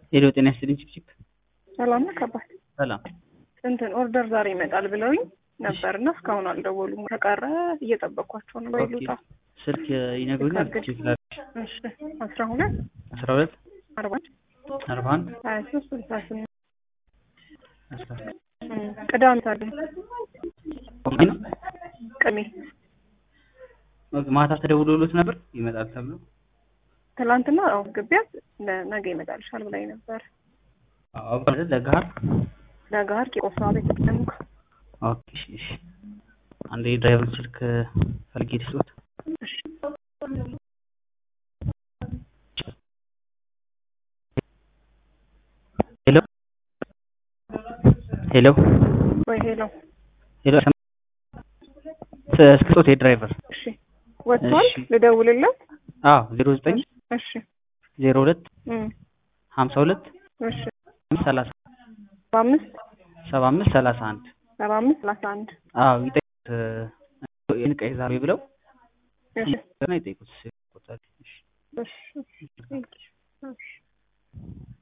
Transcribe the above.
ሄሎ ጤና ይስጥልኝ ቺፕቺፕ ሰላም ነህ አባት? ሰላም እንትን ኦርደር ዛሬ ይመጣል ብለውኝ ነበር እና እስካሁን አልደወሉም። ከቀረ እየጠበቅኳቸው ነው። ወይ ልውጣ? ስልክ ይነግሩኛል ልካግድ። ቼክ ላድርግ እሺ አስራ ሁለት አስራ ሁለት አርባ አንድ አርባ አንድ ሀያ ሶስት ስልሳ ስምንት አስራ እም፣ ቅዳሜ ታዲያ ኦኬ ነው ቅሜ ኦኬ ማታ ተደውሎሎት ነበር ይመጣል ተብሎ ትላንትና አዎ ግቢያት ነገ ይመጣልሻል ብላኝ ነበር። አዎ አይደል ለጋር ለጋር ቂቆሳ ቤተ ክርስቲያን ጋር ኦኬ እሺ እሺ አንዴ የድራይቨር ስልክ ፈልጌ ልስጥዎት እሺ ሄሎ ሄሎ ወይ ሄሎ ሄሎ ስልክዎት የድራይቨር እሺ ወጥቷል። እሺ። ልደውልለት? አዎ ዜሮ ዘጠኝ እሺ ዜሮ ሁለት እም፣ ሀምሳ ሁለት እሺ ሰላሳ ሰባ አምስት ሰባ አምስት ሰላሳ አንድ ሰባ አምስት ሰላሳ አንድ አዎ ይጠይቁት ይንቀይ ዛሬ ብለው እሺ እና ይጠይቁት። እሺ እሺ እሺ እሺ